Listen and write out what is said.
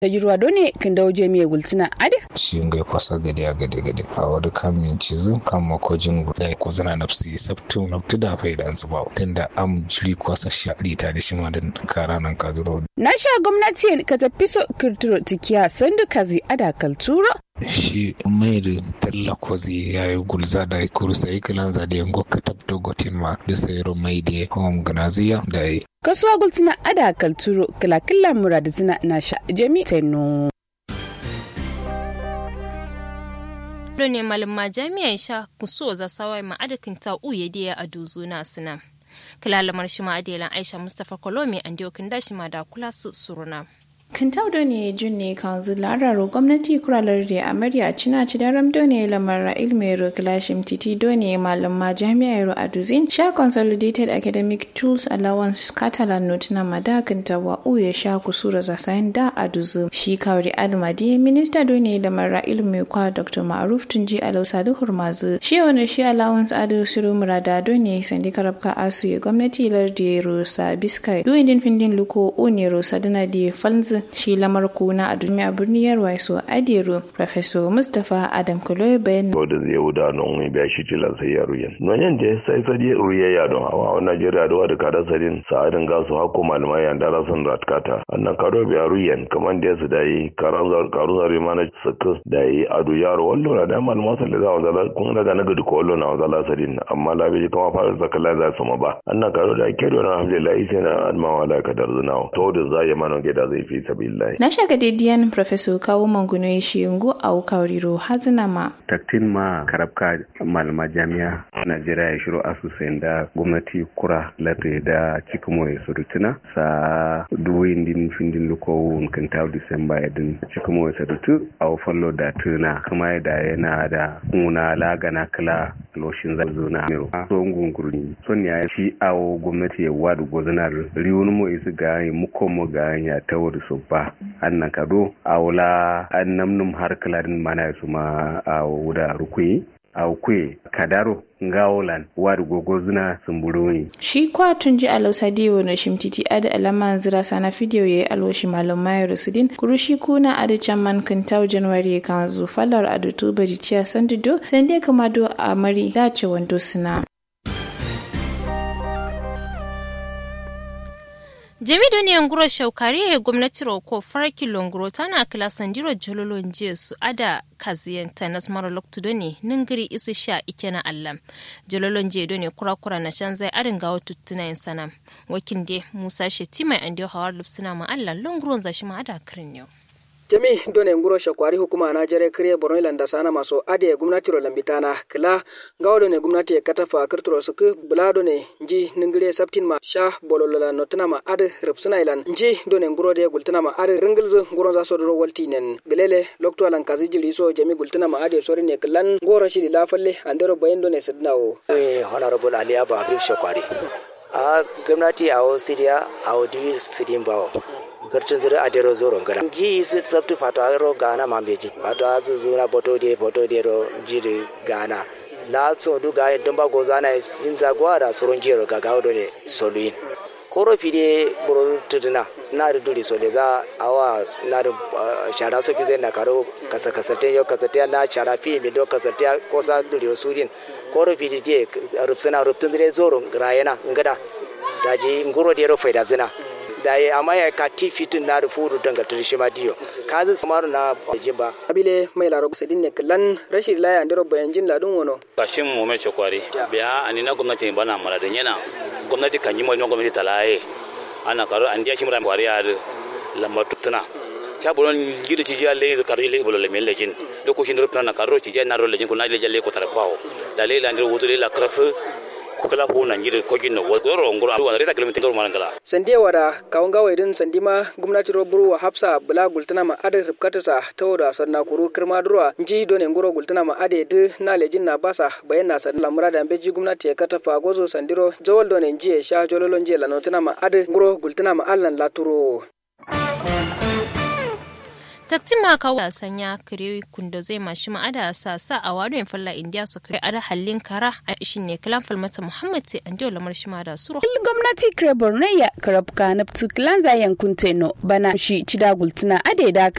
tajirwa done kin dawo je miye gultina ade shi ngai kwasa gade a gade gade a wadu kan min cizu kan makojin guda ko zana nafsi sabtu naftu da faida zuba tunda am jiri kwasa shaɗi ta da shi ma da kara nan kaduro na sha gwamnati ka tafi so kirtiro tikiya sandu kazi ada kalturo shi mai da talla kwazi ya yi gulza da kurusa yi kilan za da yango ka tabto gotin ma da sayaro mai da home ganaziya da yi kasuwa gultina ada kalturo kila kila mura da zina na sha jami teno ne malama jami'an sha kuso za sawai ma adakin ta uye da a dozo na suna kilalamar shi ma adelan aisha mustapha kolomi an kin dashi ma da kula su suruna Kintaudo ne junne kanzu lararo gwamnati kuralar da amarya cina ci da ramdo ne lamar ilmero kilashim titi done malam ma jami'ar aduzin sha consolidated academic tools allowance catalan note na madakin wa uye sha kusura za sayan da aduzu shi kawri almadi minista done lamar ilmi kwa dr ma'ruf tunji alausa da hurmazu shi wani shi allowance adu siru murada done sandi karabka asu ya gwamnati lardi rosa biskai duwindin findin luko une rosa dana di falnzu shi lamar kuna a duniya birnin yarwa so adiro professor mustapha adam kuloy bayan to da zai wuda non mai biya shi tilan sai ya ruyen non yan je sai sai ya ruye ya don hawa a najeriya da wada kada sadin sa'adin gasu hakko malamai yan dala sun ratkata annan kado biya ruyen kaman da su dai karan zar karu zare mana saka dai adu yaro wallo na da malama sai da wanda kun daga na gudu ko wallo na wanda sadin amma labi kama fara zakala za su ma ba annan kado da ke don alhamdulillah sai na adma wala kadar zuna to da zai mana gida zai fi sabillahi na shaga didiyan professor kawo manguno ya shi yungu a wukauriro hazina ma taktin ma karabka malama jami'a najeriya ya shiro asusun da gwamnati kura lati da cikimo ya surutuna sa duwin din findin lukowun kan tawo disamba ya din cikimo ya surutu a fallo da tuna kuma da yana da kuna lagana kala loshin zazo na mero so ngungurni son ya shi awo gwamnati ya wadu gozanar riwon mo isu ga muko mo ga ya tawar so ba annan kado awla an namnum har kalarin mana su ma a wuda rukuyi a kwe kadaro ngawolan wadu gogo zuna sumburo ne. Shi kwa tun ji alausa diyo na shimtiti ada alama zira sana fidiyo ya yi alwashi malum mayar sudin kuru shi kuna ada chaman kintau januari kan zu falar adu tuba di ciya sandido sande kama do a mari dace wando suna. jami doniyan guro shaukari ya gwamnati roko farki longoro tana kila sandiro jololon jiya su ada kaziyanta na smara loktu doni ningiri isi sha ike na allam jololon jiya doni kura kura na can zai adin gawa tuttuna yin sana wakin de musa shetima an diyo hawar lupsina ma allan longoron zashi ma ada kirin yau jami done nguro shakwari hukuma na jere kriye borno ilanda sana maso ade gumnati ro lambitana kila gawo ne gumnati katafa kirturo suku bula done nji ningire saptin ma sha bololola notuna ma ade ripsuna ilan nji done nguro de gultuna ma ade ringilzu nguro za so do walti nen gelele lokto alan kazi jili so jami gultuna ma ade sori ne kilan ngoro shi la falle andero bayin done sidnawo eh honorable ali aba habib shakwari a gwamnati a wo sidiya a wo divis sidin bawo gartin zira a dero zoro ngala ji su sabtu fato ro gana mambeji fato azu zura boto de boto de ro jiri gana la so du ga dum ba gozana jin da gwara soron jero ga gawo de soluin koro fide boro tuduna na da duri so za awa na da shara so fi zai na karo kasa kasate yo kasate na shara fi mi do kasate ko sa duri surin koro fide je rupsana ruptun zire zoro rayena ngada daji nguro de ro faida zina da ya amma ya ka ti fitin na rufuru dangantar shi ma diyo ka zai samaru na jin ba abile mai laro sadin ne kallan rashin laya ndiro bayan jin ladun wono kashin mu mai chokwari biya ani na gwamnati bana mara da yana gwamnati kan yi mai gwamnati talaye ana karo an dia shi mura kwari ya lambar tutuna cha bolon gidi ci jalle zu karo le bolon le mel lejin do ko shi ndiro na karo ci jalle na ro lejin ko na le jalle ko tarpawo da le la ndiro wutu le la kraksu kukala ko nan gidi ko ginno wo goro ngoro aduwa reta kilomita ngoro marangala sande wada kawon gawa idin sandima gwamnati ro buru hafsa bula gultana ma ade ripkata sa tawda sanna kuru kirma durwa nji done ngoro gultana ma ade de na lejin na basa bayan na sanna lamura da beji gwamnati ya kata fa gozo sandiro zawal done nji sha jololon nji lanotana ma ade ngoro gultana ma allan laturo taktima ka wa sanya kare kundo zai mashi ma'ada sa sa a wado in falla indiya su kare ada hallin kara a ishin ne kalan falmata muhammad sai an diyo lamar shi ma da suro gwamnati kare borno ya karabka na kilan zayen kunteno bana shi cida gultuna ade da